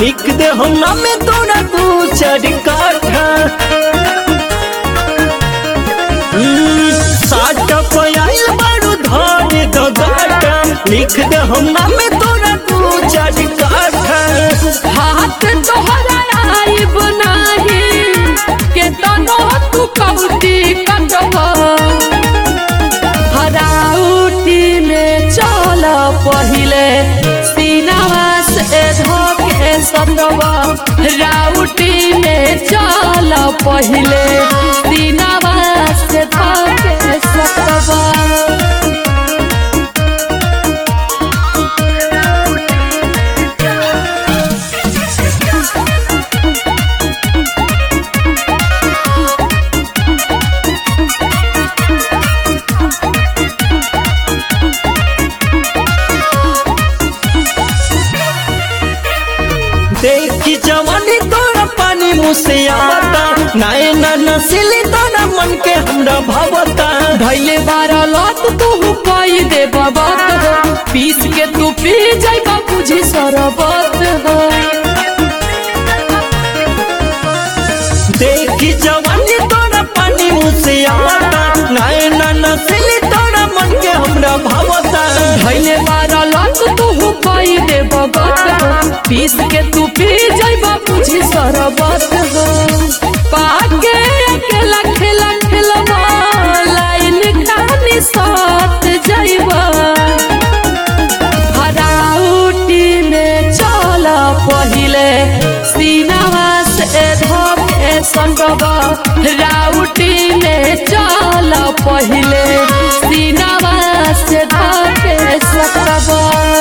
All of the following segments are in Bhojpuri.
लिख दे हम नामे तोरा दू चार काठा हम्म, साठ पयाल बारू धर दो गाठा लिख दे हम नामे तोरा दू चार काठा हाथ तोहरा आइब नाही के तनो तू कौटी कटब हराउटी में चल पहिले सीनावा से धोके सटब राउटी में चल पहिले सीनावा से धोके सटब देखी जवानी तोरा पानी मुँह से आवता नाय ना नसीली तोरा मन के हमरा भावता धैले बारह लत तू पाई दे बबत हो पीस के तू पी जाइबा बुझी सरबत हो देखी जवानी तोरा पानी मुँह से आवता नाय ना नसीली तोरा मन के हमरा भावता धैले बारह लत तू पाई दे बबत हो पीस के तू पी जाइबा बुझी सरबत हो पाके अकेला खेला खेलवा लाइन खानी साथ जाइबा हराउटी में चल पहिले सीनावा से धोके संगवा राउटी में चल पहिले सीनावा से धोके सकवा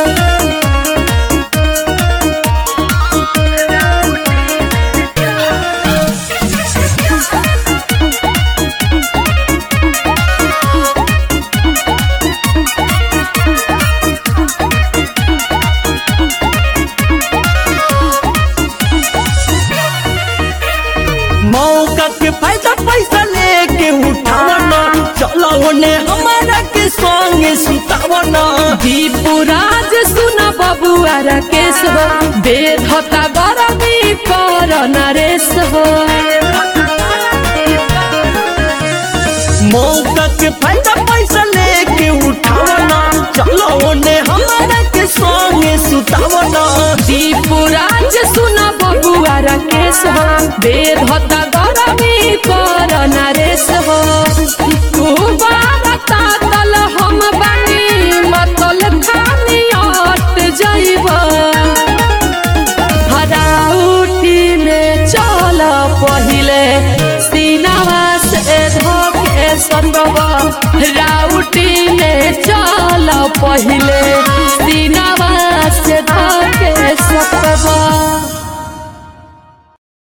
मौका के फायदा पैसा लेके उठावना चलो ओने हमारा के संग सुतावना दीपुराज सुना बबुआ राकेश हो बेधता गरमी कर नरेश हो मौका के फायदा पैसा लेके उठावना चलो ओने हमारा के संग सुतावना दीपुराज सुना बबुआ राकेश हो बेधता गरमी कर नरेश हो तू बारता तल हम बानी मतल खानी अट जाइबा हराउटी में चल पहिले सीनावा से धोके संगवा राउटी में चल पहिले